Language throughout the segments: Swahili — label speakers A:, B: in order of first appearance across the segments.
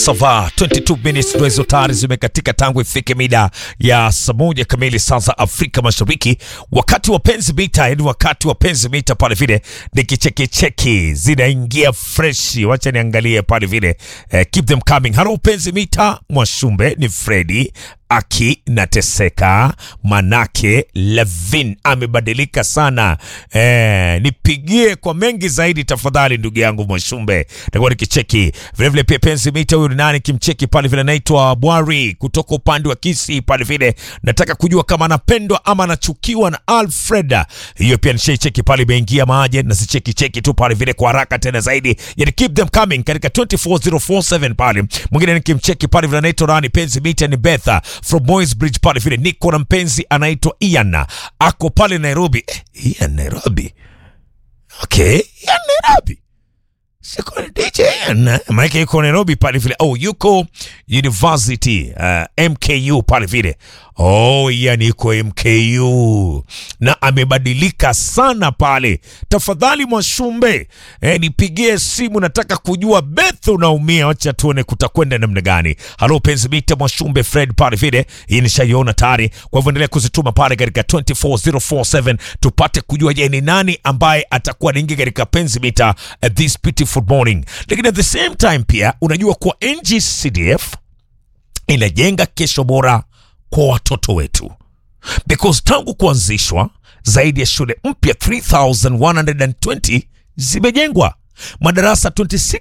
A: Sava 22 minutes ndo hizo tayari zimekatika tangu ifike mida ya saa moja kamili saa za Afrika Mashariki, wakati wa penzi mita, yani wakati wa penzi mita pale vile ni kichekicheki zinaingia freshi. Wacha niangalie pale vile eh, keep them coming. Halo penzi mita, Mwashumbe ni Fredi aki nateseka manake Levin amebadilika sana. Eh, nipigie kwa mengi zaidi tafadhali, ndugu yangu Mwashumbe, takuwa nikicheki vilevile. Pia penzi mita, huyu ni nani kimcheki pale vile, anaitwa Bwari kutoka upande wa Kisi pale vile, nataka kujua kama anapendwa ama anachukiwa na Alfreda. Hiyo pia nishaicheki pale, imeingia maje na sicheki cheki tu pale vile kwa haraka tena zaidi, yani keep them coming katika 24047 pale. Mwingine nikimcheki pale vile, anaitwa nani penzi mita, ni Betha from Boys Bridge pale vile, niko na mpenzi anaitwa Ian ako pale Nairobi. Eh, Ian Nairobi, okay, Ian Nairobi Siko DJ Ian maana yuko Nairobi pale vile. Oh, yuko University uh, MKU pale vile. Oh, Ian yuko MKU na amebadilika sana pale. Tafadhali Mwashumbe, eh, nipigie simu, nataka kujua Beth unaumia, wacha tuone kutakwenda namna gani. Halo penzi mita Mwashumbe Fred pale vile, hii nishaiona tayari. Kwa hivyo endelea kuzituma pale katika 24047 tupate kujua, je, ni nani ambaye atakuwa anaingia katika penzi mita uh, this beautiful morning. Lakini at the same time pia unajua kwa NGCDF inajenga kesho bora kwa watoto wetu because tangu kuanzishwa zaidi ya shule mpya 3120 zimejengwa, madarasa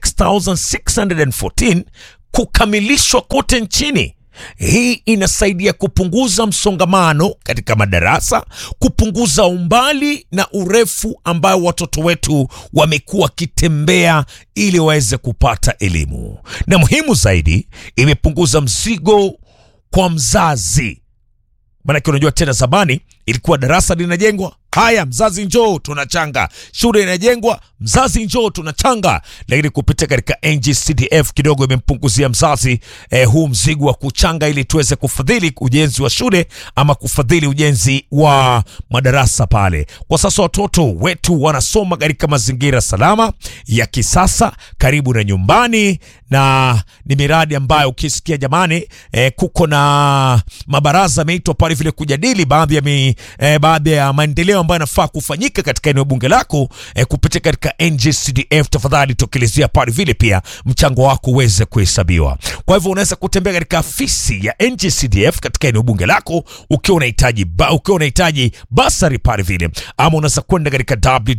A: 26614 kukamilishwa kote nchini. Hii inasaidia kupunguza msongamano katika madarasa, kupunguza umbali na urefu ambao watoto wetu wamekuwa wakitembea ili waweze kupata elimu, na muhimu zaidi, imepunguza mzigo kwa mzazi. Maanake unajua tena, zamani ilikuwa darasa linajengwa, haya mzazi njoo tunachanga, shule inajengwa, mzazi njoo tunachanga. Lakini kupitia katika NGCDF kidogo imempunguzia mzazi eh, huu mzigo wa kuchanga, ili tuweze kufadhili ujenzi wa shule ama kufadhili ujenzi wa madarasa pale. Kwa sasa watoto wetu wanasoma katika mazingira salama ya kisasa karibu na nyumbani, na ni miradi ambayo ukisikia jamani, eh, kuko na mabaraza yameitwa pale vile kujadili baadhi ya mi, eh, baadhi ya maendeleo ambayo yanafaa kufanyika katika eneo bunge lako eh, kupitia katika NGCDF. Tafadhali tokelezea pale vile, pia mchango wako uweze kuhesabiwa. Kwa hivyo unaweza kutembea katika afisi ya NGCDF katika eneo bunge lako ukiwa unahitaji ba, ukiwa unahitaji basari pale vile, ama unaweza kwenda katika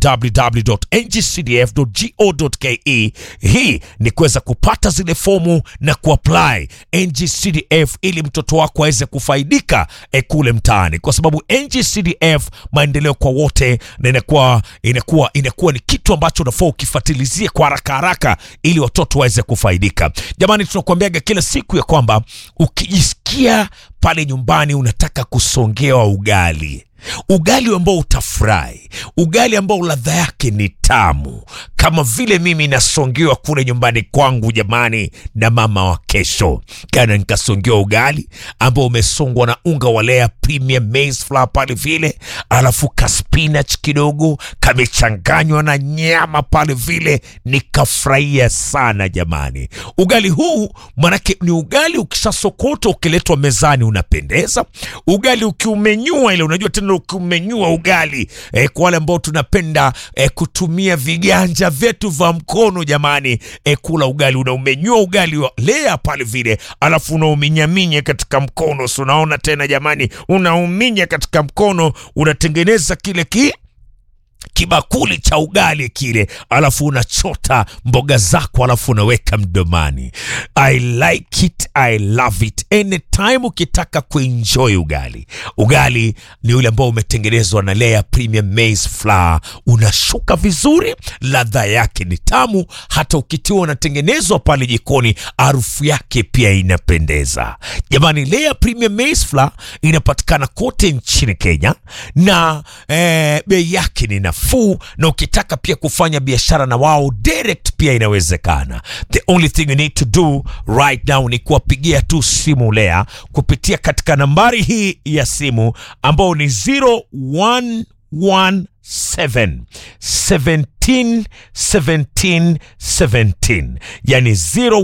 A: www.ngcdf.go.ke. Hii ni kuweza kupata zile fomu na kuapply NGCDF ili mtoto wako aweze kufaidika eh, kule mtaani, kwa sababu NGCDF maendeleo kwa wote, na inakuwa inakuwa inakuwa ni kitu ambacho unafaa ukifuatilizie kwa haraka haraka ili watoto waweze kufaidika. Jamani, tunakuambiaga kila siku ya kwamba ukijisikia pale nyumbani unataka kusongewa ugali ugali ambao utafurahi, ugali ambao ladha yake ni tamu, kama vile mimi nasongewa kule nyumbani kwangu jamani, na mama wa kesho kana nikasongewa ugali ambao umesongwa na unga wa Lea Premium Maize Flour pale vile, alafu ka spinach kidogo kamechanganywa na nyama pale vile, nikafurahia sana jamani. Ugali huu manake ni ugali ukishasokota ukiletwa mezani unapendeza. Ugali ukiumenyua ile, unajua tena ukiumenyua ugali eh, kwa wale ambao tunapenda eh, kutumia viganja vyetu vya mkono jamani, eh, kula ugali unaumenyua ugali wa Lea pale vile, alafu unauminyaminya katika mkono, si unaona tena jamani, unauminya katika mkono, unatengeneza kile ki kibakuli cha ugali kile, alafu unachota mboga zako, alafu unaweka mdomani. I like it, I love it. Anytime ukitaka kuenjoy ugali, ugali ni ule ambao umetengenezwa na Lea Premium Maize Flour, unashuka vizuri, ladha yake ni tamu, hata ukitiwa unatengenezwa pale jikoni, harufu yake pia inapendeza. Jamani, Lea Premium Maize Flour inapatikana kote nchini Kenya na eh, bei yake ni nafuu, na ukitaka pia kufanya biashara na wao direct pia inawezekana. The only thing you need to do right now ni kuwapigia tu simu Lea kupitia katika nambari hii ya simu ambao ni 0117 17 17 17 17 yani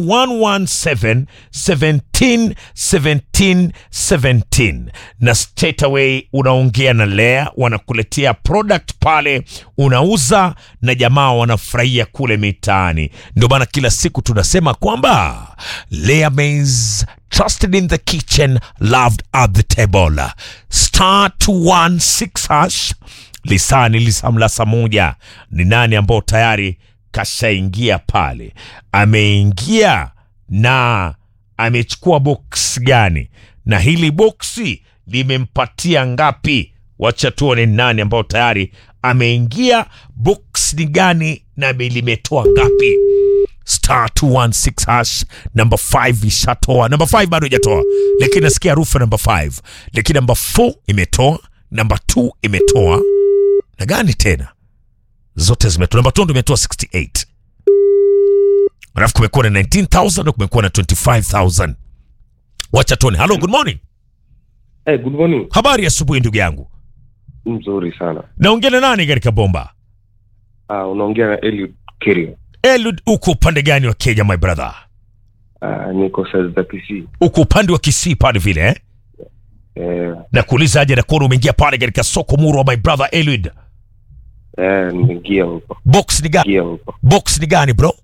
A: 0117 17 17 17 na straight away unaongea na Lea wanakuletea product pale unauza na jamaa wanafurahia kule mitaani ndio maana kila siku tunasema kwamba Lea Maize trusted in the kitchen loved at the table star 216 hash lisani lisamla saa moja ni nani ambao tayari kashaingia pale ameingia na amechukua box gani na hili boksi limempatia ngapi wacha tuone ni nani ambao tayari ameingia box ni gani na limetoa ngapi star 216 hash namba 5 ishatoa namba 5 bado ijatoa lakini nasikia harufu ya namba 5 lakini namba 4 imetoa namba 2 imetoa na gani tena zote zimetoa namba 2 ndo imetoa 68 alafu kumekuwa na 19000 na kumekuwa na 25000 wacha tuone hello good morning
B: Hey, good morning.
A: habari ya asubuhi ndugu yangu
B: Mzuri sana.
A: naongea na nani katika bomba
B: Uh, unaongea na Eliud Kirio.
A: elud uko upande gani wa kenya my brother
B: Uh, niko sales za PC.
A: uko upande wa kisii pale vile eh?
B: Eh,
A: na kuuliza aje nakuona umeingia pale katika soko muru wa my brother elud
B: eh, nimeingia huko.
A: box ni gani
B: Ingia huko.
A: box ni gani bro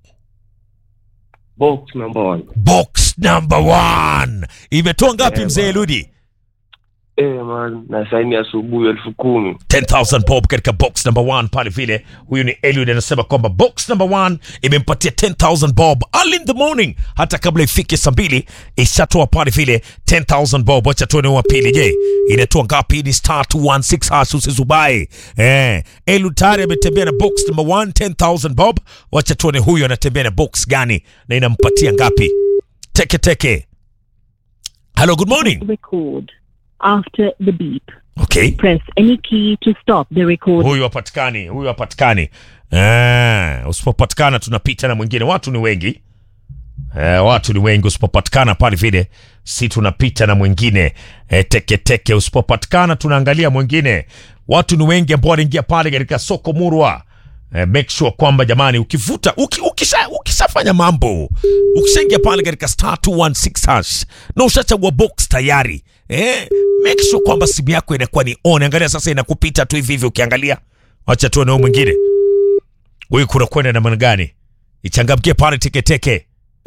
B: Box number one.
A: box number one imetoa ngapi
B: Eh,
A: mzee
B: bwana.
A: eludi
B: Eh, man, na saini asubuhi elfu kumi.
A: 10000 bob katika box number one pale vile huyu ni eliud anasema kwamba box number one imempatia 10000 bob early in the morning hata kabla ifike saa mbili ishatoa pale vile 10000 bob wacha tuone wa pili je inatoa ngapi ni star 216 hash usizubai eh eliud tayari ametembea na box number one 10000 bob wacha tuone huyu anatembea na box gani na inampatia ngapi teke teke hello good morning
C: record after the beep.
A: okay
C: Press any key to stop the record.
A: huyu hapatikani huyu hapatikani eh, usipopatikana tunapita na mwingine watu ni wengi eh, watu ni wengi usipopatikana pale vile si tunapita na mwingine eh, teketeke usipopatikana tunaangalia mwingine watu ni wengi ambao wanaingia pale katika soko murwa eh, make sure kwamba jamani ukivuta uki, ukisha, ukishafanya mambo ukishaingia pale katika star 216 hash na ushachagua box tayari eh, make sure kwamba simu yako inakuwa ni on angalia sasa inakupita tu hivi hivi ukiangalia wacha tuone huyu mwingine huyu kuna kwenda namna gani ichangamkie pale teketeke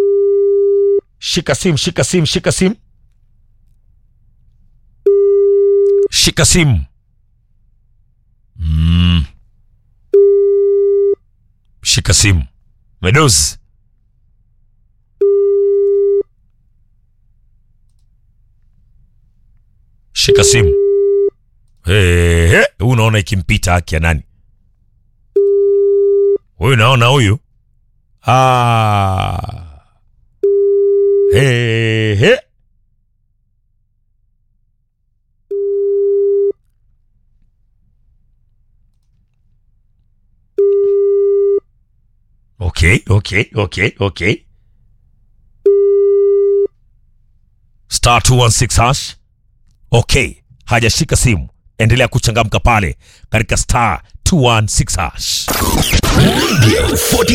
A: shika simu shika simu shika simu shika simu mm. shika simu medozi shika simu hey, hey. unaona ikimpita haki ya nani huyu naona huyu ah. hey, hey. okay okay okay okay star 216 hash okay hajashika simu endelea kuchangamka pale katika star 216 hash
D: Radio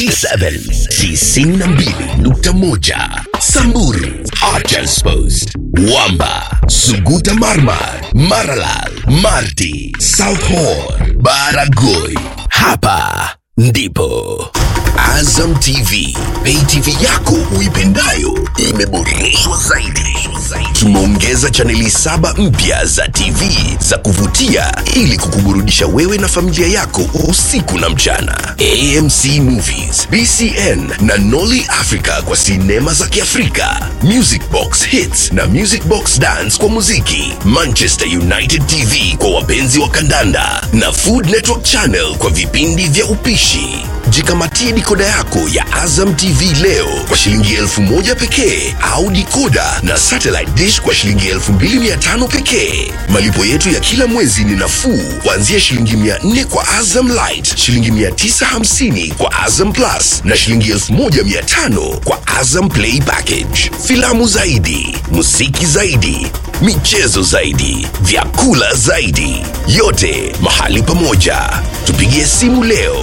D: 47 92.1 Samburu Archers Post Wamba Suguta Marmar Maralal Marti South Horn Baragoi Hapa ndipo Azam TV Pay TV yako uipendayo imeboreshwa zaidi. Tumeongeza chaneli saba mpya za TV za kuvutia ili kukuburudisha wewe na familia yako usiku na mchana. AMC Movies, BCN na Nolly Africa kwa sinema za Kiafrika, Music Box Hits na Music Box Dance kwa muziki, Manchester United TV kwa wapenzi wa kandanda na Food Network Channel kwa vipindi vya upishi. Jikamatie dikoda yako ya Azam TV leo kwa shilingi elfu moja pekee au dikoda na satellite dish kwa shilingi elfu mbili mia tano pekee. Malipo yetu ya kila mwezi ni nafuu kuanzia shilingi mia nne kwa Azam Light, shilingi mia tisa hamsini kwa Azam Plus na shilingi elfu moja mia tano kwa Azam Play Package. Filamu zaidi, muziki zaidi, michezo zaidi, vyakula zaidi, yote mahali pamoja. Tupigie simu leo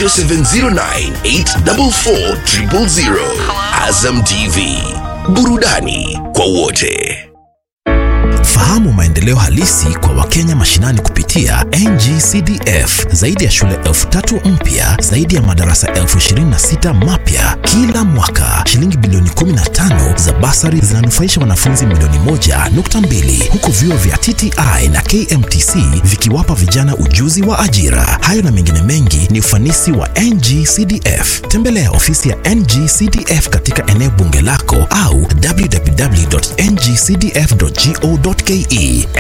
D: 0709844000. Azam TV, burudani kwa wote.
E: Fahamu maendeleo halisi kwa Wakenya mashinani kupitia NGCDF. Zaidi ya shule elfu tatu mpya, zaidi ya madarasa elfu ishirini na sita mapya kila mwaka. Shilingi bilioni 15 za basari zinanufaisha wanafunzi milioni moja nukta mbili huku vyuo vya TTI na KMTC vikiwapa vijana ujuzi wa ajira. Hayo na mengine mengi ni ufanisi wa NGCDF. Tembelea ofisi ya NGCDF katika eneo bunge lako au www.ngcdf.go.ke.